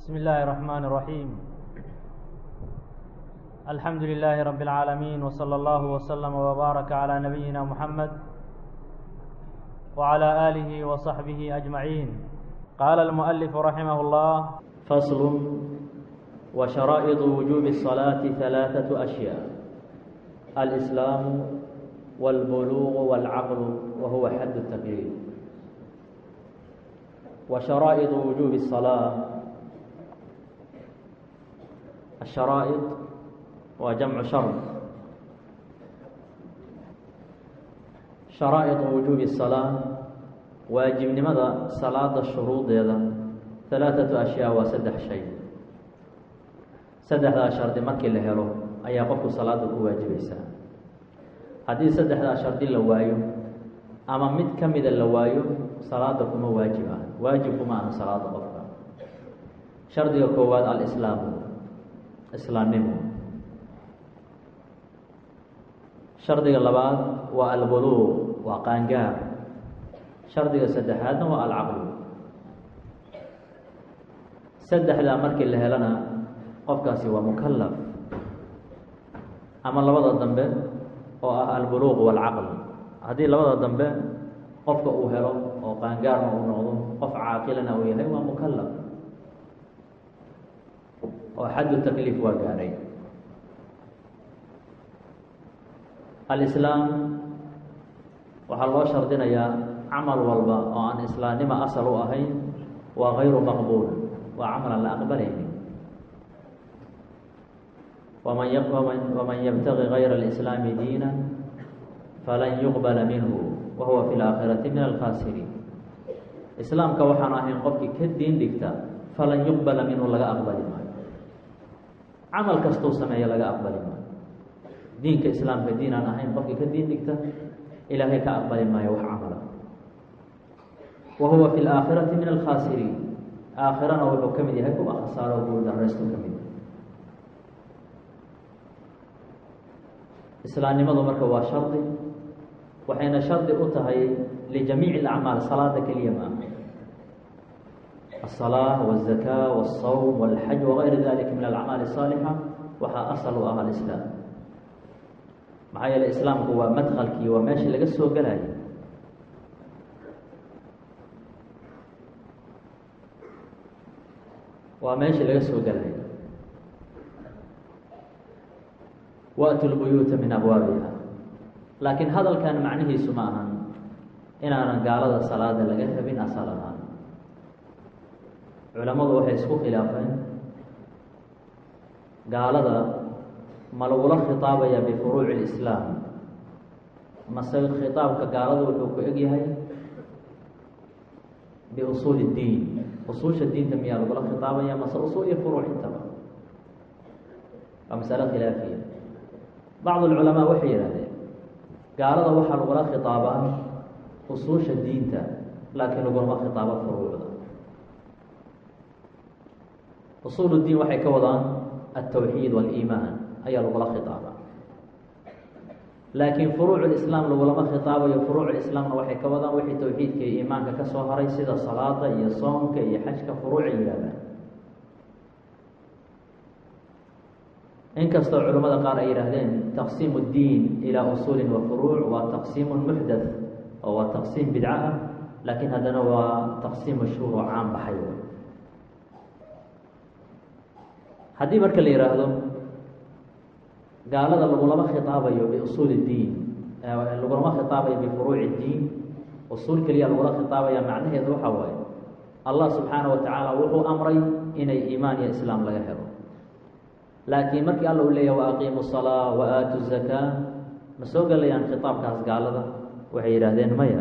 بسم الله الرحمن الرحيم الحمد لله رب العالمين وصلى الله وسلم وبارك على نبينا محمد وعلى آله وصحبه أجمعين قال المؤلف رحمه الله فصل وشرائط وجوب الصلاة ثلاثة أشياء الإسلام والبلوغ والعقل وهو حد التكليف وشرائط وجوب الصلاة الشرائط وجمع شرط شرائط وجوب الصلاة واجب نمدا صلاة الشروط يدا ثلاثة أشياء وسدح شيء saddexdaa shardi markii la helo ayaa qofku salaada ku waajibaysaa haddii saddexdaa shardi la waayo ama mid ka mida la waayo salaada kuma waajib ah waajib kuma aha salaada qofka shardiga koowaad alislaamu islaamnimo shardiga labaad waa albuluuq waa qaangaar shardiga saddexaadna waa alcaqlu saddexdaa markii la helana qofkaasi waa mukalaf ama labada dambe oo ah albuluuq waalcaql haddii labada dambe qofka uu helo oo qaangaarna uu noqdo qof caaqilana uu yahay waa mukalaf oo xaddu takliif waa gaadhay alislaam waxaa loo shardinayaa camal walba oo aan islaamnimo asal u ahayn waa gayru maqbuul waa camal aan la aqbalaynin ومن ومن يبتغي غير الإسلام دينا فلن يقبل منه وهو في الآخرة من الخاسرين iسلاamka waxaan ahayn qofkii ka diin dhigta falan يqبلa minhu laga aqbali maayo camal kastuu sameeya laga aqbali maayo diinka iسlaamka diin aan ahayn qofkii ka diin dhigta ilaahay ka aqbali maayo wax camala wa huwa في الآakhiraةi min الkhاasiriin aakhirana wuxuu ka mid yahay kuwa khasaaro guuldaraystu ka mid islaamnimadu marka waa shardi waxayna shardi u tahay lijamiici اlacmaal salaada keliya ma aha aلsalaaة wالzakaa wالsawm wاlxaj wagayr dalika min alacmaal الsaalixa waxaa asal u ah alislaam maxaa yeele islaamku waa madkalkii waa meeshii laga soo gelayo waa meeshii laga soo gelayo waatu lbuyuuta min abwaabiha laakiin hadalkan macnihiisu ma ahan inaanan gaalada salaada laga rabin asal ahaan culammadu waxay isku khilaafeen gaalada ma lagula khitaabaya bifuruuci اlislaam mase khitaabka gaalada wuxuu ku eg yahay biusuuli اddiin usuusha diinta miyaa lagula khitaabaya mase usuul iyo furuuc intaba waa masalo khilaafiya bacd alculamaa waxay yidhahdeen gaalada waxaa lagula khitaabaa usuusha diinta laakiin lagulama khitaabo furuucda usuul diin waxay ka wadaan altawxiid waaliimaan ayaa lagula khitaabaa laakiin furuuc lislaam lagulama khitaabayo furuuc lislaamna waxay ka wadaan wixii tawxiidka iyo iimaanka ka soo haray sida salaada iyo soomka iyo xajka furuucay yidhahdaan inkastoo culamada qaar ay yidhaahdeen taqsiimu اdiin ilaa usuuli wa furuuc waa taqsiimu muxdath oo waa taqsiim bidco ah laakiin haddana waa taqsiim mashhuur oo caan baxay haddii marka la yihaahdo gaalada lagulama khitaabayo biusuul اdiin lagulama khitaabayo bifuruuci اdiin usuul keliya lagula khitaabaya macnaheedu waxa waaye allah subxaanaه wa tacaala wuxuu amray inay iimaan iyo islaam laga helo laakiin markii alla uu leeyahy wa aqiimu الsalaa wa aatu zakaa ma soo gelayaan khitaabkaas gaalada waxay yidhaahdeen maya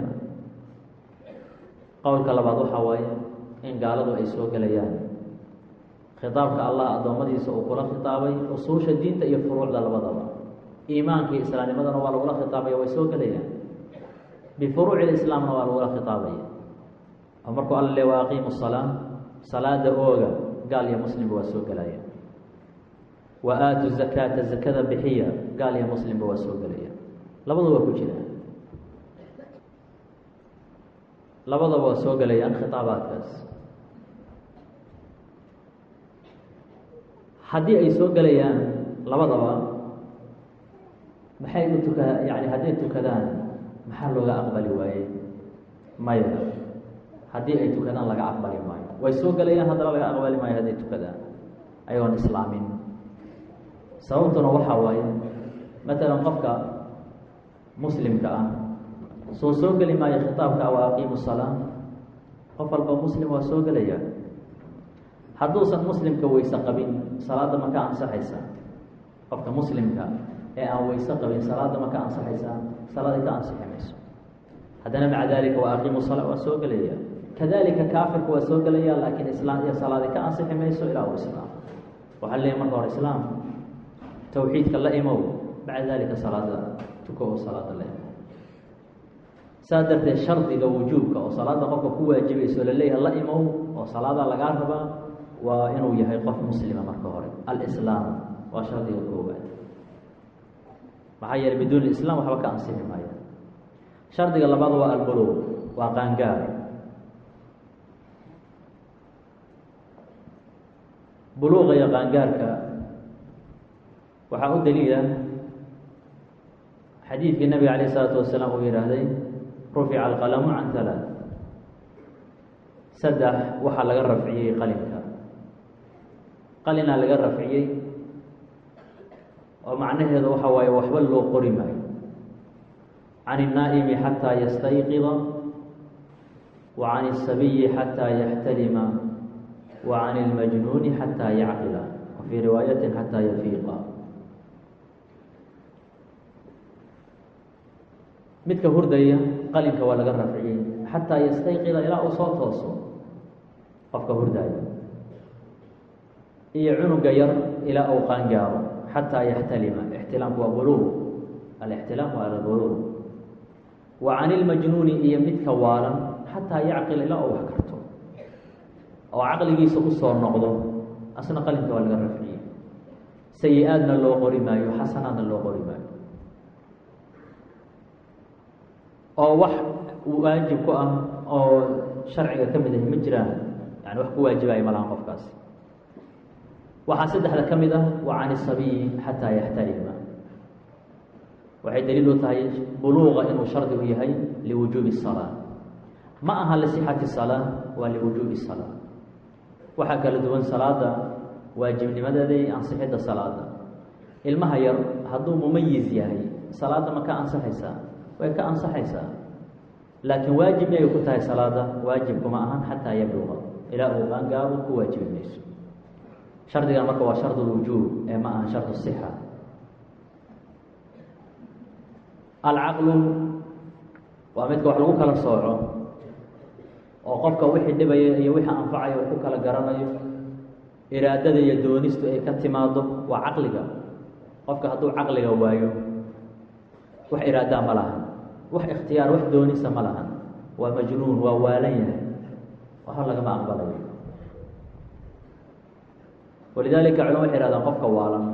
qowlka labaad waxaa waaye in gaaladu ay soo gelayaan khitaabka allah addoommadiisa uu kula khitaabay usuusha diinta iyo furuucda labadaba iimaanka iyo islaamnimadana waa lagula khitaabaya way soo gelayaan bifuruuci lislaamna waa lagula khitaabaya oo markuu alla le wa aqiimu الsalaa salaada ooga gaal iyo muslimba waa soo gelaya wa aatu zakaata zakada bixiya gaal iyo muslimba waa soo gelaya labadu waa ku jira labadaba waa soo gelayaan khitaabaadkaas haddii ay soo gelayaan labadaba maxay u tuka yani hadday tukadaan maxaa looga aqbali waaye maya haddii ay tukadaan laga aqbali maayo way soo gelayaan haddana laga aqbali maayo hadday tukadaan ayagoon islaamin sababtuna waxaa waaye matalan qofka muslimka ah soo soo geli maayo khitaabka wa aqiimu salaa qof walba muslim waa soo gelaya hadduusan muslimka weyse qabin salaadda ma ka ansaxaysa qofka muslimka ee aan weyse qabin salaadda ma ka ansaxaysaa salaaday ka ansixi mayso haddana maca dalika wa aqiimu salaa waa soo gelaya kadalika kaafirka waa soo gelaya laakiin islaam iyo salaadi ka ansixi mayso ilaa uu islaam waxaa leeyahy marka hore islaam tawxiidka la imow maca dalika salaada tuko oo salaada la imow saas darteed shardiga wujuubka oo salaada qofka ku waajibayso laleeyahay la imow oo salaada lagaa rabaa waa inuu yahay qof muslima marka hore alislaam waa shardiga koowaad maxaa yeeley biduuni islam waxba ka ansixi maayo shardiga labaad waa albuluuq waa qaangaar buluuqa iyo qaangaarka waxaa u daliila xadiidkii nabiga alayh isalaatu wasalaam uu yidhaahday rufica alqalamu can halaa saddex waxaa laga rafciyey qalinka qalinaa laga rafciyey oo macnaheedu waxa waaye waxba loo qori maayo can الnaa'imi xataa yastayqida wa can الsabiyi xataa yaxtalima wa can اlmajnuuni xataa yacqila wa fii riwaayati xataa yafiiqa midka hurdaya qalinka waa laga rafciyey xataa yastayqida ilaa uu soo tooso qofka hurdaya iyo cunuga yar ilaa uu qaangaaro xataa yaxtalima ixtilaamku waa buluuq alixtilaam waa albuluuq wa can ilmajnuuni iyo midka waalan xataa yacqil ilaa uu wax karto oo caqligiisa usoo noqdo asna qalinka waa laga rafciyey sayi-aadna loo qori maayo xasanaadna loo qori maayo oo wax waajib ku ah oo sharciga ka mid ah ma jiraan yani wax ku waajibayo malahan qofkaasi waxaa saddexda ka mid ah wa can isabiyi xataa yaxtalima waxay daliil u tahay buluuqa inuu shardi u yahay liwujuubi الsalaa ma aha lisixati salaa waa liwujuubi salaa waxaa kala duwan salaada waajibnimadeeda iyo ansixidda salaada ilmaha yar hadduu mumayiz yahay salaada ma ka ansaxaysaa way ka ansaxaysaa laakiin waajib miyay ku tahay salaada waajibkuma ahan xataa yabluqa ilaa uu qaangaaro ku waajibi mayso shardigan marka waa shard lwujuub ee ma aha shard sixa alcaqlu waa midka wax lagu kala sooco oo qofka wixii dhibaya iyo wixii anfacaya uu ku kala garanayo iraadada iyo doonistu ay ka timaado waa caqliga qofka hadduu caqliga waayo wax iraadaa ma lahan wax ikhtiyaar wax doonisa ma lahan waa majnuun waa waalan yahay waxba lagama aqbalayo walidaalika culama waxay ihahdaan qofka waalan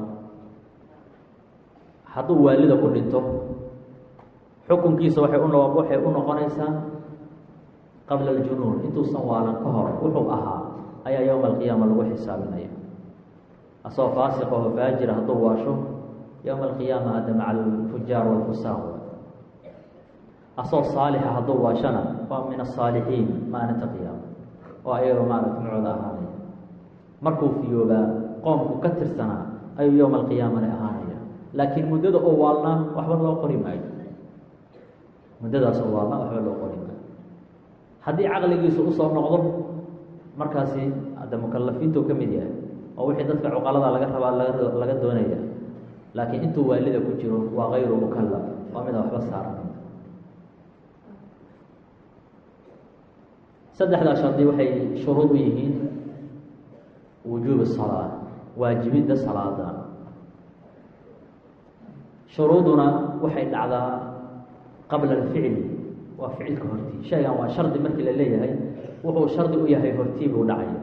hadduu waalida ku dhinto xukunkiisa waxay uno waxay u noqonaysaa qabla aljunuun intuusan waalan ka hor wuxuu ahaa ayaa yowma alqiyaama lagu xisaabinaya asagoo faasiq oo faajira hadduu waasho yowma alqiyaama hadda maca alfujaar walfusaan asagoo saalixa hadduu waashana waa min asaalixiin maalinta qiyaama oo ayaga maaragta macooda ahaanaya markuu fiyoobaa qoomku ka tirsanaa ayuu yowma alqiyaamana ahaanaya laakiin muddada oo waalnaa waxba loo qori maayo muddadaas oo waalnaa waxba loo qori maayo haddii caqligiisu usoo noqdo markaasi hadda mukalafiintuu ka mid yahay oo wixii dadka cuqalada laga rabaa laga laga doonaya laakiin intuu waalida ku jiro waa kayru mukalaf waa mida waxba saaran saddexdaa shardi waxay shuruud u yihiin wujuub salaa waajibidda salaada shuruuduna waxay dhacdaa qabla alficli waa ficilka hortii shaygan waa shardi markii la leeyahay wuxuu shardi u yahay hortii buu dhacaya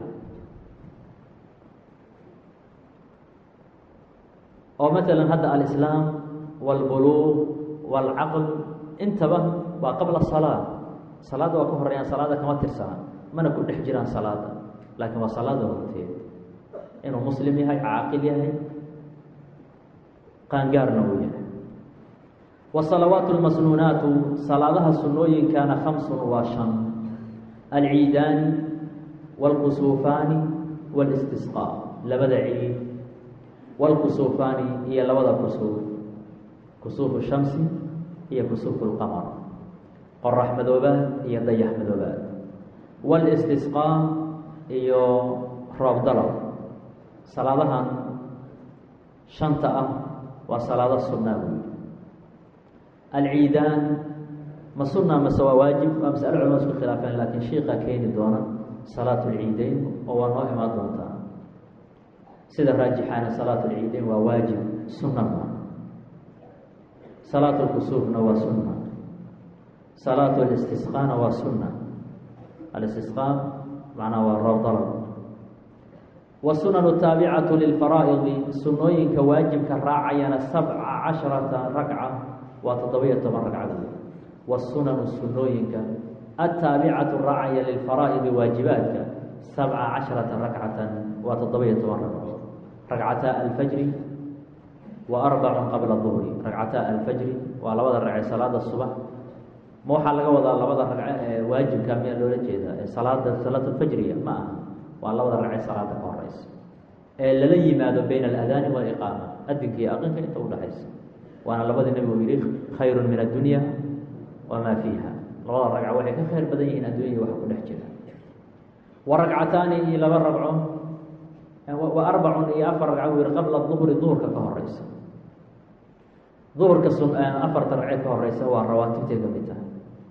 oo masalan hadda alislaam wاlbuluuq wاlcaql intaba waa qabla salaa salaadda waa ka horeeyaan salaada kama tirsana mana ku dhex jiraan salaada laakiin waa salaada horteed inuu muslim yahay caaqil yahay qaangaarna uu yahay wasalawaatu lmasnuunaatu salaadaha sunnooyinkana khamsun waa shan alciidaani wاlkusuufaani wاlistisqaa labada ciid wاlkusuufaani iyo labada kusuuf kusuufu shamsi iyo kusuufu lqamar qorax madoobaad iyo dayax madoobaad wاlistisqaa iyo roob dalab salaadahan shanta ah waa salaado sunnaa buyi alciidaan ma sunna mase waa waajib waa masalo culama isku khilaafeen laakiin shiiqa keeni doona salaatu lciideyn oo waa noo imaan doontaa sida raajixaana salaatu lciideyn waa waajib sunna ma salaatu lkusuufna waa sunna salaatu listisqaana waa sunna alistisqaa macnaha waa roob dalab wsunanu taabicatu lilfaraa'idi sunnooyinka waajibka raacayana sabca casharata ragca waa toddoba-iyo toban ragcadood wasunanu sunnooyinka ataabicatu raacaya lilfaraa'idi waajibaadka sabca casharata ragcatan waa toddoba-iyo toban ragcadood ragcataa alfajri wa arbacun qabla duhri ragcataa alfajri waa labada ragce salaada subax ma waxaa laga wadaa labada ragce ee waajibka miyaa loola jeedaa ee salaada salaatulfajriya ma aha waa labada ragce salaada ka horeysa ee lala yimaado bayna aladaani waaliqaama adinka iyo aqinka inta udhaxaysa waana labadii nabigu yihi khayrun min addunya wamaa fiiha labada ragca waxay ka khayr badan yihiin adduunya waxa ku dhex jira wa ragcataani iyo laba ragco wa arbacun iyo afar ragco buu yihi qabla duhri duhurka ka horeysa duhurka sun afarta ragce ka horeysa waa rawaatibtay ka mid tahay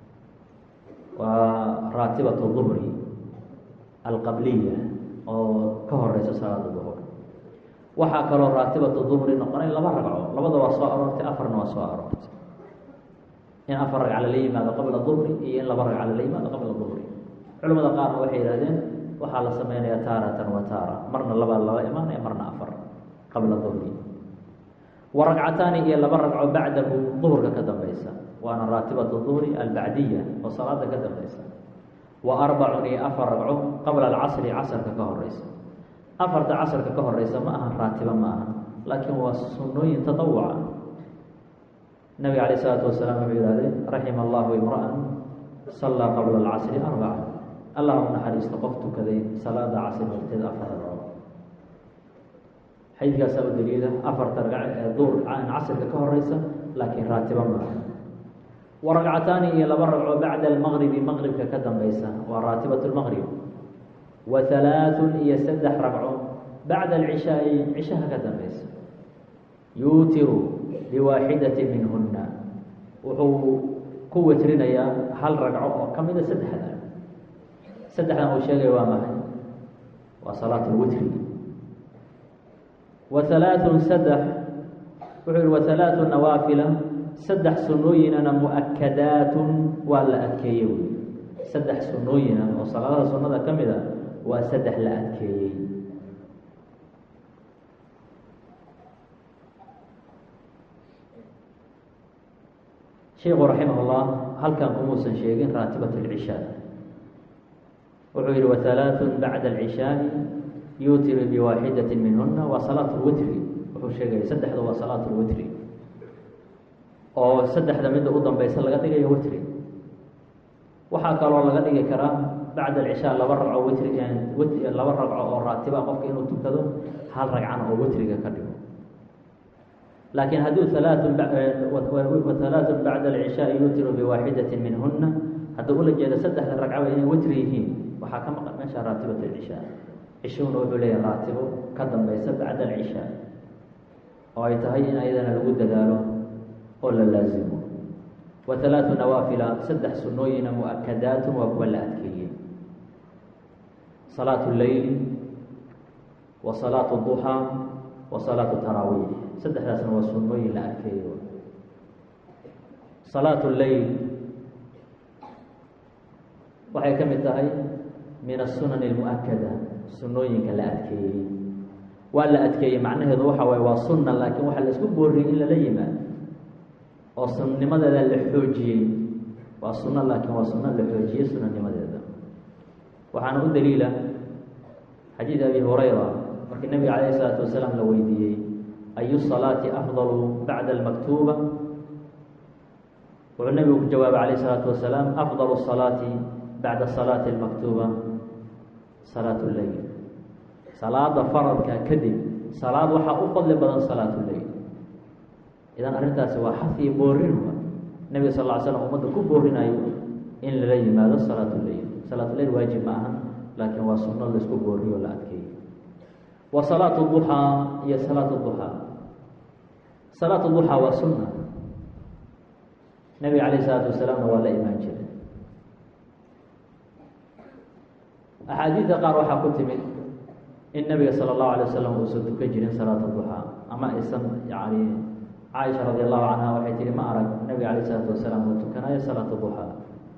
waa raatibatu duhri alqabliya oo ka horeysa salaada duhur waxaa kaloo raatibatu duhri noqonay laba ragco labada waa soo aroortay afarna waa soo aroortay in afar ragca lala yimaado qabla duhri iyo in laba ragca lala yimaado qabla duhri culamada qaarna waxay yihahdeen waxaa la sameynaya taaratan wa taara marna labaa laba imaanaya marna afar qabla duhri wa ragcataani iyo laba ragco bacdahu duhurka ka dambeysa waana raatibatu duhri albacdiya oo salaada ka dambeysa wa arbacun iyo afar ragco qabla alcasri casarka ka horeysa afarta casarka ka horeysa ma aha raatiba ma aha laakiin waa sunnooyin tatawuca nabiga alayh isalaatu wasalaam wuxuu yihahdee raxima allahu imra'an sallaa qabla alcasri arbaca allah u naxariisto qof tukaday salaada casri horteed afar ragco xadiidkaasaa u daliila afarta ragc ee duur casrka ka horeysa laakiin raatiba ma aha wa ragcataani iyo laba ragco bacda almaqribi maqribka ka dambeysa waa raatibat lmaqrib wa halaaثun iyo saddex ragco bacda alcishaai cishaha ka dambeysa yuutiru biwaaxidati minhuna wuxuu ku wetrinayaa hal ragco oo ka mida saddexda saddexdan uu sheegaya waa maxay waa salaat lwitri wa halaaثun saddex wuxuu yihi wa halaaثu nawaafila saddex sunnooyinana mu-akadaatun waa la adkeeyey wey saddex sunnooyina oo salaadada sunnada ka mid a waa saddex la adkeeyey sheikhu raximah اllah halkan kumuusan sheegin raatibat اlcishaa wuxuu yihi wa halaaثun bacda alcishaai yuutiru biwaaxidati minhuna waa salaat lwitri wuxuu sheegaya saddexda waa salaat lwitri oo saddexda midda u dambeysa laga dhigayo witri waxaa kaloo laga dhigi karaa bacda alcishaa laba ragco witri laba ragco oo raatiba qofka inuu tukado hal ragcana oo witriga ka dhigo laakiin hadduu halaaثun halaaثun bacda alcishaai yuutiru biwaaxidatin minhuna hadduu ula jeedo saddexda ragcaba inay witri yihiin waxaa ka maqan meesha raatibat alcishaa cishuna wuxuu leeyahay raatibo ka dambeysa bacda alcishaa oo ay tahay in ayadana lagu dadaalo oo la laazimo wa halaaثu nawaafila saddex sunnooyina mu-akadaatun waa kuwa la adkeeyey salaatu leyli wa salaatu duxaa wa salaatu taraawiix saddexdaasna waa sunnooyin la adkeeyey salaatu leyl waxay ka mid tahay min asunan اlmuakada sunnooyinka la adkeeyey waa la adkeeyey macnaheedu waxa waaye waa sunna laakiin waxaa la isku booriyey in lala yimaado oo sunnimadeeda la xoojiyey waa sunno laakiin waa sunno la xoojiyey sunanimadeeda waxaana u daliila xadiid abi hurayra markii nebiga calayh isalaatu wasalaam la weydiiyey ayu salaati afdalu bacda almaktuuba wuxuu nebigu ku jawaabay calayh isalaatu wasalaam afdalu salaati bacda salaati almaktuuba salaatu lleyl salaada faradka kadib salaad waxaa u fadli badan salaatu lleyl idan arrintaasi waa xafiyo boorin nebiga sal lla ly slam ummadda ku boorinayo in lala yimaado salaatu lleyl salaatu lleyl waajib ma aha laakiin waa sunno laisku booriyo la adkeeyo wa salaatu duxaa iyo salaatu duxaa salaatu duxaa waa sunna nebiga calayh isalaatu wasalaamna waa la imaan jiray axaadiidda qaar waxaa ku timid in nebiga sala allahu alay wasalam uusan tukan jirin salaata duxaa ama aysan yani caaisha radi allahu canha waxay tihi ma arag nebiga calayh isalaatu wasalaam uu tukanayo salaata duxaa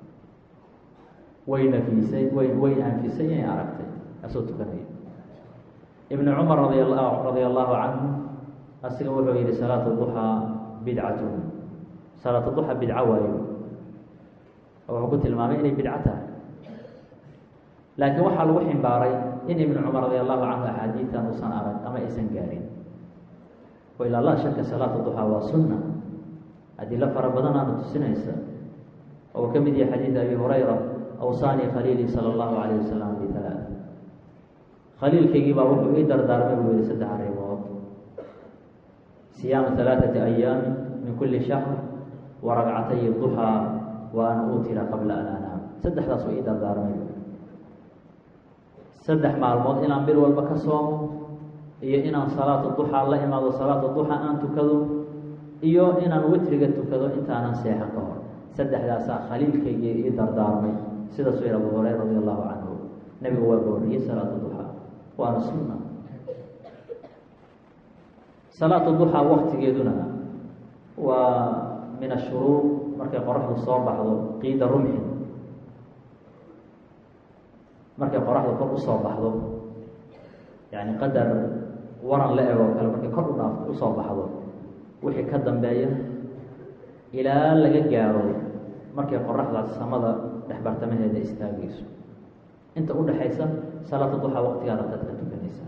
way nafisay way way anfisay inay aragtay asoo tukanaya ibnu cumar radi la radia allahu canhu asiga wuxuu yihi salaatu duxaa bidcatun salaatu duxa bidco waayo oo wuxuu ku tilmaamay inay bidco tahay laakiin waxaa lagu ximbaaray in ibnu cumar radi allahu canhu axaadiitan uusan arag ama aysan gaarin o ilaa la shaka salaatu duxaa waa sunna adilo fara badan aana tusinaysa oo uu ka mid yahay xadiid abi hurayra awsaanii khaliilii sala allahu calayh wasalam bihalaa khaliilkaygii baa wuxuu ii dardaarmay buu yihi saddex arrimood siyaama halaaثati ayaami min kuli shahr wa ragcatay duxaa wa an uutira qabla an anaam saddexdaas uu ii dardaarmay saddex maalmood inaan bil walba ka soomo iyo inaan salaatu duxaa la imaado salaatu duxaa aan tukado iyo inaan witriga tukado intaanan seexan ka hor saddexdaasaa khaliilkaygii ii dardaarmay sidaasuu yihi abu hureyra radi allahu canhu nebigu waa gooriyey salaatu duxaa waana sunna salaatu duxaa waktigeeduna waa min ashuruur markay qoraxdu soo baxdo qiida rumxin markay qoraxdu kor usoo baxdo yani qadar waran la eg oo kale markay kor udhaaf usoo baxdo wixii ka dambeeya ilaa laga gaaro markay qoraxdaas samada dhexbartamaheeda istaagayso inta udhaxaysa salaata duxaa waqtigaada dad ka tukanaysa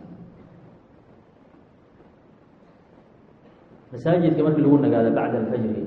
masaajidka markii lagu nagaado bacda alfajri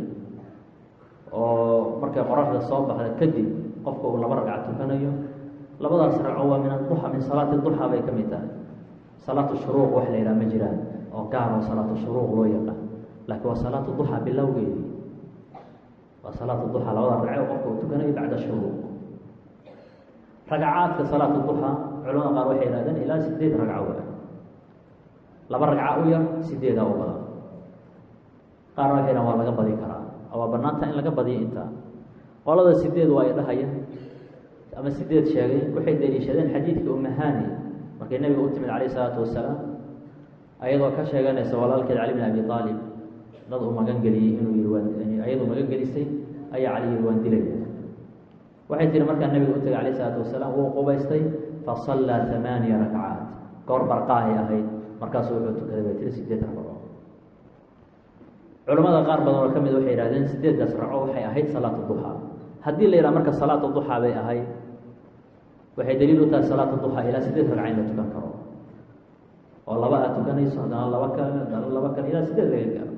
oo markay qoraxda soo baxda kadib qofka uu laba ragca tukanayo labadaas ragco waa min aduxa min salaati duxa bay ka mid tahay salaatu shuruuq wax la yidhaha ma jiraan oo gaar oo salaatu shuruuq loo yaqaan laakiin waa salaatu duxa bilowgeedii waa salaatu duxa labada ragce oo qofka uu tukanayo bacda shuruuq ragcaadka salaatu duxa culamada qaar waxay yihahdeen ilaa sideed ragco waa laba ragca u yar sideedaa u badan qaarna waxay yidhahan waa laga badi karaa waa banaanta in laga badiyo intaa qolada sideed waa ay dhahaya ama sideed sheegay waxay daliishadeen xadiidka umahani markay nebiga u timid calayh isalaatu wasalaam ayadoo ka sheeganaysa walaalkeed cali bn abi aalib dad uu magan geliyey inuu yii waan ayadoo magan gelisay ayaa cali yihi waan dilaya waxay tihi markaa nebiga u tegay calayh isalaatu wasalaam wuu qubaystay fasallaa hamaaniya rakcaat goor barqaahay ahayd markaasuu wuxuu tukaday bay tiri sideed ragco culamada qaar badan oo ka mid waxay yihahdeen sideeddaas ragco waxay ahayd salaatu duxaa haddii la yidhaha marka salaatu duxaa bay ahayd waxay daliil u tahay salaatu duxaa ilaa sideed ragca in la tukan karo oo laba aad tukanayso haddana laba kale haddana laba kale ilaa sideed laga gaaro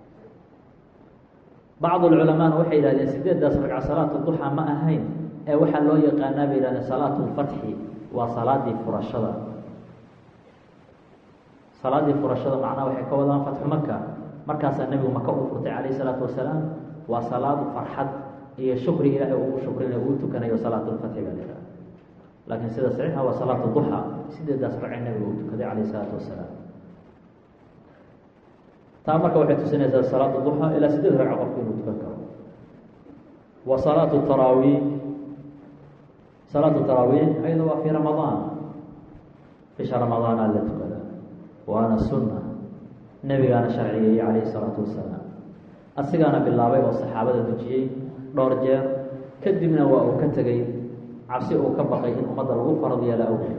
bacd culamaana waxay yihahdeen sideeddaas ragca salaatu duxaa ma ahayn ee waxaa loo yaqaanaa bay yihahdeen salaatu lfatxi waa salaadii furashada salaadii furashada macnaha waxay ka wadaan fatxu maka markaasaa nebigu maka uu furtay calayh isalaatu wasalaam waa salaad farxad iyo shukri ilaahay ugu shukrinayo uu tukanayo salaatulfatxi baa layihaha laakiin sida saxiixa waa salaatu duxa sideedaas ragce nebigu uu tukaday calayh isalaatu wasalaam taa marka waxay tusinaysaa salaatu duxa ilaa sideed ragco qofku inuu tukan karo wa salaatu taraawiih salaatu taraawiih ayada waa fii ramadaan bisha ramadaana la tukada waana sunna nebigaana sharciyeeyey calayhi isalaatu wasalaam asigaana bilaabay oo saxaabada dujiyey dhowr jeer kadibna waa uu ka tegey cabsi uu ka baqay in ummadda lagu farad yeelo awgeed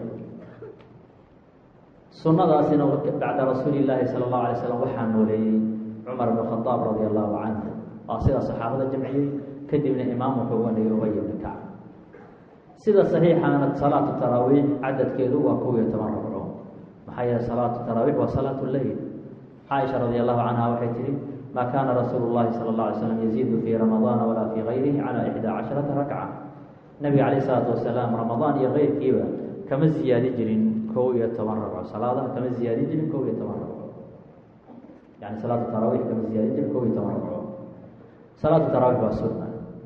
sunnadaasina bacda rasuuli llaahi sala allahu alay slam waxaa nooleeyey cumar bn khadaab radia allahu canhu waa sidaa saxaabada jamciyey kadibna imaam wuxuu uga dhigay ubay bni kacb sida saxiixaana salaatu taraawiix cadadkeedu waa kow iyo toban ragco maxaa yeele salaatu taraawiix waa salaatu leyl caaisha radi allahu canha waxay tihi ma kaana rasuulu llahi sala اllah alay slam yaziidu fii ramadaana walaa fii gayrihi cala ixdaa casharata rakca nabiga calayh isalaatu wasalaam ramadaan iyo keyrkiiba kama ziyaadi jirin kow iyo toban ragco salaadaha kama ziyaadi jirin kow iyo toban ragco yani salaatu taraawiix kama ziyaadi jirin kow iyo toban ragco salaatu taraawiix waa sunna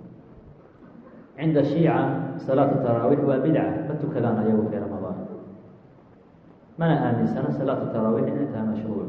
cinda shiica salaatu taraawiix waa bidca ma tukadaan ayagu fii ramadaan mana aaminsana salaatu taraawiix inay tahay mashruuc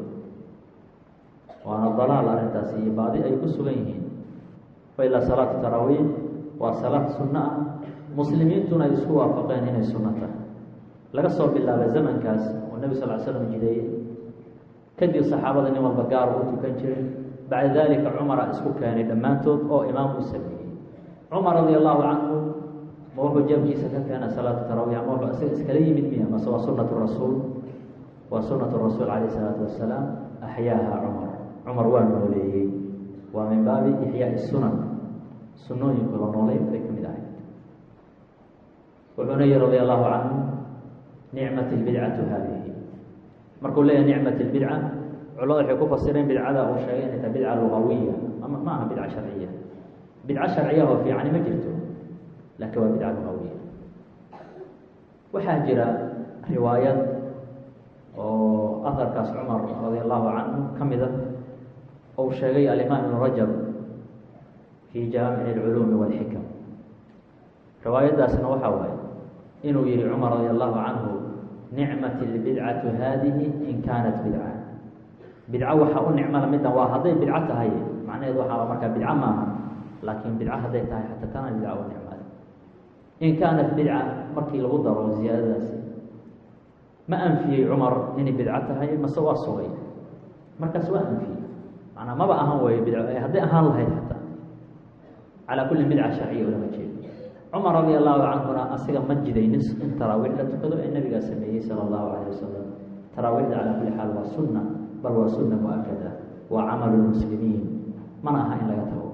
waana dalaal arrintaasi iyo baadi ay ku sugan yihiin wailaa salaatu taraawiix waa salaad sunno ah muslimiintuna ay isku waafaqeen inay sunno tahay laga soo bilaaba zamankaas oo nebi sal l slam jideeyey kadib saxaabada nin walba gaar uu tukan jiray bacda dalika cumara isku keenay dhammaantood oo imaam uu sameeyey cumar radia allahu canhu ma wuxuu jeebkiisa ka keena salaatu tarawih ama wuxuu isaga iskala yimid miya mase waa sunatu rasuul waa sunatu rasuul calayh isalaatu wasalaam axyaaha cumar cumar waa nooleeyey waa min baabi ixyaai sunan sunooyinku la noolay bay ka mid ahay wuxuuna yihi radia allahu canhu nicmat lbidcatu haadihi markuu leeyahay nicmat lbidca culamada waxay ku fasireen bidcada uu sheegay inay tahay bidca lugawiya ama ma aha bidca sharciya bidco sharciya oo fiicani ma jirto laakiin waa bidca lugawiya waxaa jira riwaayad oo aharkaas cumar radia allahu canhu ka mida ou sheegay alimaam ibnu rajab fii jaamici alculuumi walxikam riwaayaddaasna waxaa waaye inuu yihi cumar radia allahu canhu nicmat lbidcatu haadihi in kaanat bidca bidco waxaa u nicmala middan waa hadday bidco tahay macnaheedu waxaa markaa bidco maaha laakiin bidco hadday tahay xataa kana bidca u nicmale in kaanat bidca markii lagu daro ziyaadadaasi ma anfiyey cumar inay bidco tahay mase waa sugay markaas waa anfiyey manaa maba ahan weyo bidco hadday ahaan lahayd xataa calaa kulli bidca sharciya ulama jeedo cumar radia allahu canhuna asiga ma jidaynin in taraawiix la tukado ee nabigaa sameeyey sala allahu calayh wasalam taraawiixda calaa kulli xaal waa sunna bal waa sunna mu-akada waa camalu lmuslimiin mana aha in laga tago